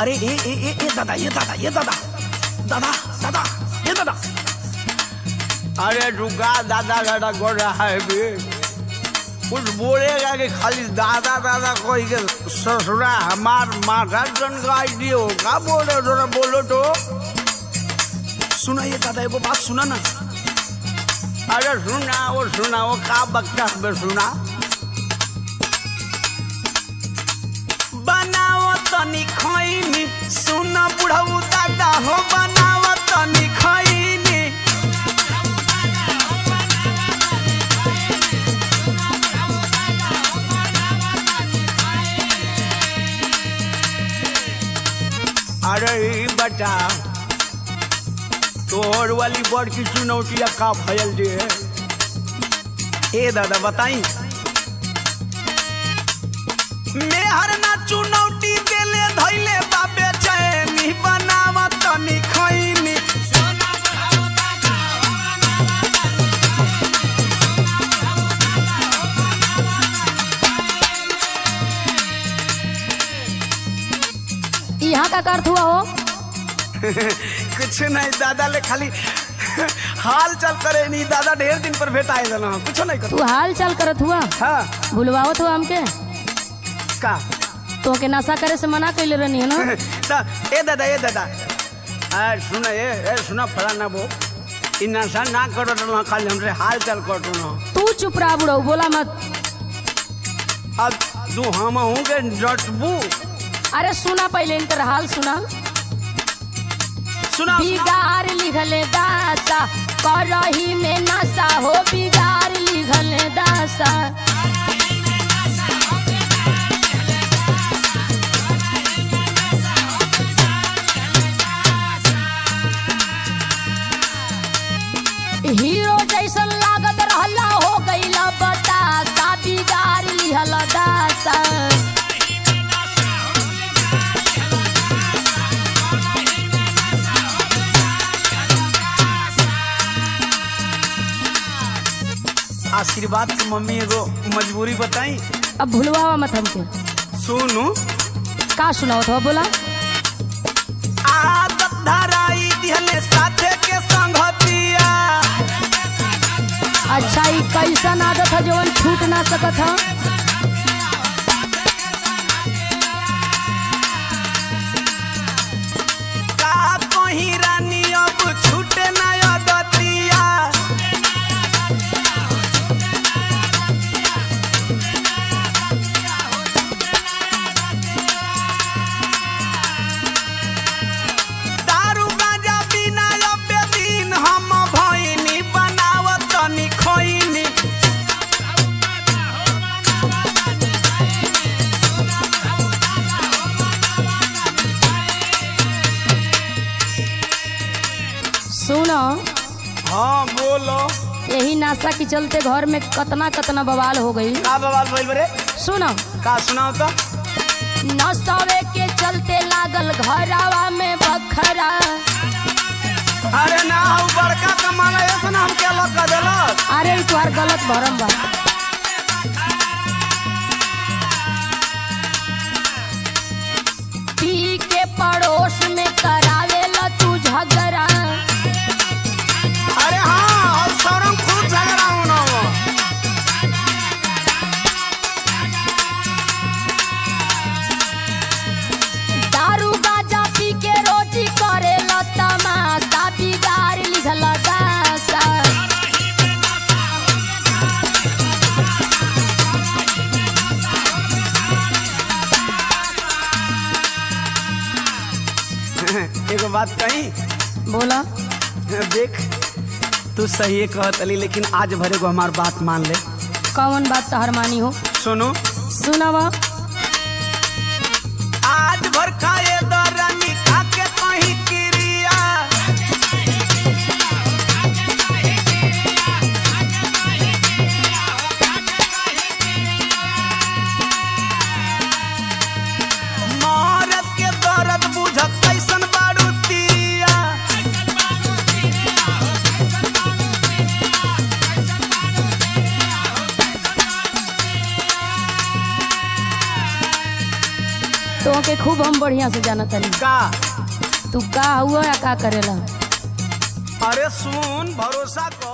अरे ए ए ए ए दादा ये दादा ये दादा दादा दादा ये दादा अरे रुका दादा दादा कर रहा है भी कुछ बोलेगा कि खाली दादा दादा कोई के ससुरा हमार माथा जन का आईडी हो का बोल रहे हो थोड़ा बोलो तो सुना ये दादा एगो बात सुना ना अरे सुना वो सुना वो का बकता है सुना बनाओ तनी खैनी सुन बुढ़ऊ दादा हो बनाओ तनी खैनी अरे ई बता तोहर वाली बड़ की चुनौतिया का भयल जे ए दादा बताई मेहर ना चुनौती देले धैले बाबे चैनी बनाव तनी खैनी यहाँ का अर्थ हुआ हो कुछ नहीं दादा ले खाली हाल चल करे नहीं दादा ढेर दिन पर भेटाए देना कुछ नहीं कर तू हाल चाल करत हुआ हाँ भूलवावत हुआ हमके का तो के नशा करे से मना कैले रहनी है ना दा, ए दादा ए दादा अरे सुना ये ए सुना फलाना वो इ नशा ना करो तो खाली हमसे हाल चाल कर ना तू चुप रहा बुढ़ऊ बोला मत अब तू हम हूँ के डटबू अरे सुना पहले इनकर हाल सुना सुना बिगाड़ लिखले दासा करही में नशा हो बिगाड़ लिखले दासा हीरो जैसन लागत रहला हो गईला बतासा बिगाड़ लिहल दासा आशीर्वाद के मम्मी एगो मजबूरी बताई अब भूलवा मत हमके सुनू का सुनाओ तो बोला आदत धराई दिहले साथे के संगतिया अच्छा ई कैसन आदत है जवन छूट ना सकत है का कहीं रानी अब छूटे ना आदतिया दारू गांजा बिना अबे दिन हम भइनी बनावत तनी खइनी सुनो हाँ बोलो यही नाशा के चलते घर में कतना कतना बवाल हो गई का बवाल भइल बरे सुनो का सुनाओ तो नशवे के चलते लागल घरवा में बखरा अरे ना हऊ बड़का कमाला ऐसा ना हम क्या लग कर देलक अरे ई तुम्हार गलत भरम बा पी के पड़ोस में करावेला तू झगड़ा अरे हाँ और सौरम खूब झगड़ा होना वो दारू गाजा पी के रोटी करेला तमाशा बिगाड़ लिखल दासा एगो बात कही बोला देख तू सही कहत अली लेकिन आज भरे को हमार बात मान ले कौन बात तहर मानी हो सुनो सुनावा आज भर खाए दरानी खा के कहीं क्रिया मरद के दर्द बुझत कैसन बारू तिरिया तो के खूब हम बढ़िया से जाना तनी का तू का हुआ या का करेला अरे सुन भरोसा कर